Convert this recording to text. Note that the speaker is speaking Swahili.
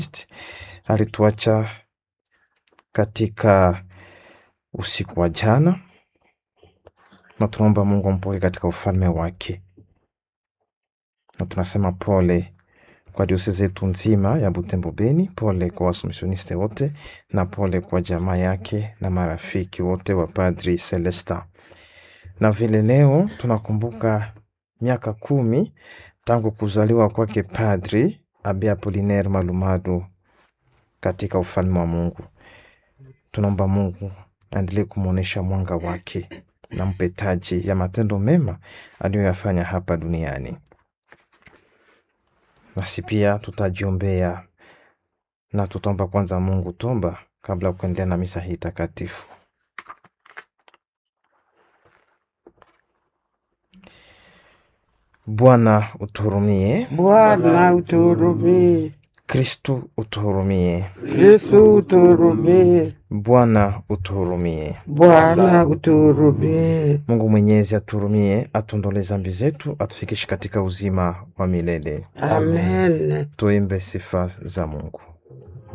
alituacha katika usiku wa jana, na tunaomba Mungu ampoke katika ufalme wake, na tunasema pole kwa diosezi yetu nzima ya Butembo Beni, pole kwa wasumisioniste wote, na pole kwa jamaa yake na marafiki wote wa Padri Celesta. Na vile leo tunakumbuka miaka kumi tangu kuzaliwa kwake Padri Abe Apolinaire Malumadu katika ufalme wa Mungu. Tunaomba Mungu aendelee kumwonyesha mwanga wake na mpe taji ya matendo mema aliyoyafanya hapa duniani. Nasi pia tutajiombea na tutaomba kwanza Mungu tomba kabla ya kuendelea na misa hii takatifu. Bwana utuhurumie. Bwana utuhurumie. Kristu utuhurumie. Yesu utuhurumie. Bwana utuhurumie. Bwana utuhurumie. Mungu Mwenyezi atuhurumie, atuondolee dhambi zetu, atufikishe katika uzima wa milele. Amen. Tuimbe sifa za Mungu.